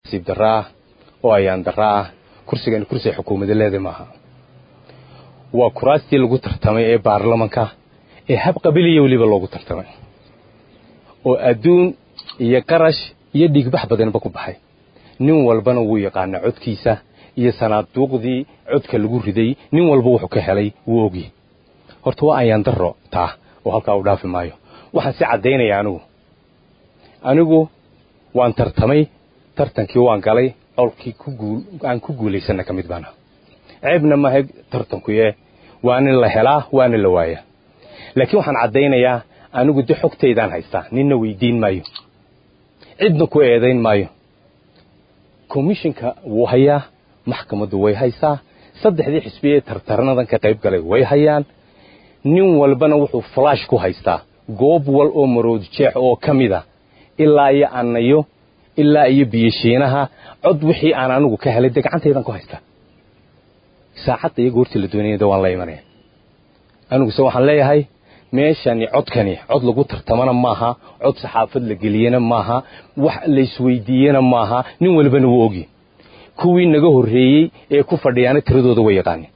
siib daraa oo ayaan daraa kursigani kursiga xukuumadda leeda maaha waa kuraastii lagu tartamay ee baarlamanka ee hab qabiliya weliba loogu tartamay oo adduun iyo qarash iyo dhiigbax badanba ku baxay nin walbana wuu yaqaanaa codkiisa iyo sanaaduuqdii codka lagu riday nin walba wuxuu ka helay wuu ogyi horta waa ayaan daro taa oo halkaa u dhaafi maayo waxaan si caddaynaya anigu anigu waan tartamay tartankii waan galay colkii aan ku guulaysana ka mid baana ceebna maaha tartankuye waana la helaa waana la waayaa laakiin waxaan caddaynayaa anigu de xogtaydaan haystaa ninna weydiin maayo cidna ku eedayn maayo commishinka wuu hayaa maxkamaddu way haysaa saddexdii xisbi ee tartarnadan ka qayb galay way hayaan nin walbana wuxuu flash ku haystaa goob wal oo marood jeex oo ka mid a ilaa iyo annayo ilaa iyo biyoshiinaha cod wixii aan anigu ka helay dee gacantaydan ku haystaa saacadda iyo goortii la doonayada waan la imanaya aniguse waxaan leeyahay meeshani codkani cod lagu tartamana maaha cod saxaafad la geliyena maaha wax laysweydiiyena maaha nin walbana wuu ogyi kuwii naga horreeyey ee ku fadhiyaana tiradooda way yaqaanin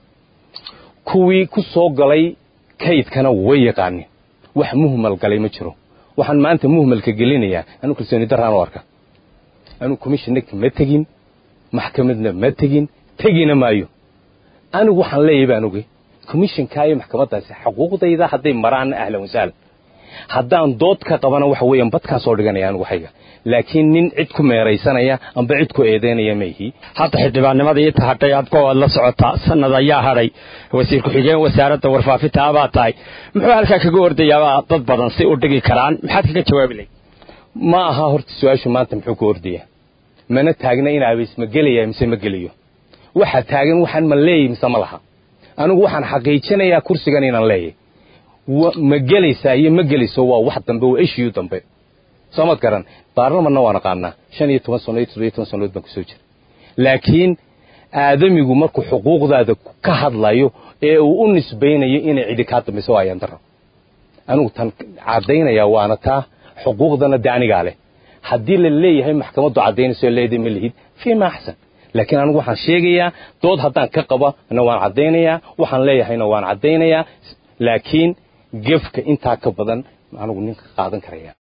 kuwii ku soo galay kaydkana way yaqaanin wax muhmal galay ma jiro waxaan maanta muhmalka gelinayaa anu kalsooni daraan u arka anu commishinaka ma tegin maxkamadna ma tegin tegina maayo anigu waxaan leeyahay baan ogey commishinka iyo maxkamaddaasi xuquuqdayda hadday maraan ahlan wasahlan haddaan dood ka qabana waxa weeyaan badkaan soo dhiganaya anigu waxayga laakiin nin cid ku meeraysanaya amba cid ku eedeynaya ma ihi hadda xildhibaannimadii inta hadhay aad go-ood la socotaa sanad ayaa hadhay wasiir ku-xigeen wasaaradda warfaafinta abaa tahay muxuu halkaa kaga ordayaabaa dad badan si u dhigi karaan maxaad kaga jawaabi lahayd ma aha horta su-aashu maanta muxuu ka ordaya mana taagna in abeys ma gelaya mise ma gelayo waxa taagan waxaan ma leeyahy mise ma laha anigu waxaan xaqiijinayaa kursigan inaan leeyahy ma gelaysaa iyo ma gelayso waa wax dambe waa eshiyu dambe soomad garan baarlamanna waan aqaanaa shan iyo toban sannood toddobiyo toban sannood baan kusoo jira laakiin aadamigu markuu xuquuqdaada ka hadlayo ee uu u nisbaynayo inay cidi kaa dambayso waa ayaan daro anigu tan caddaynayaa waana taa xuquuqdana de anigaa leh haddii la leeyahay maxkamaddu caddaynayso leeday ma lihid fii ma axsan laakiin anigu waxaan sheegayaa dood haddaan ka qaba na waan caddaynayaa waxaan leeyahayna waan caddaynayaa laakiin gefka intaa ka badan anigu ninka qaadan karaya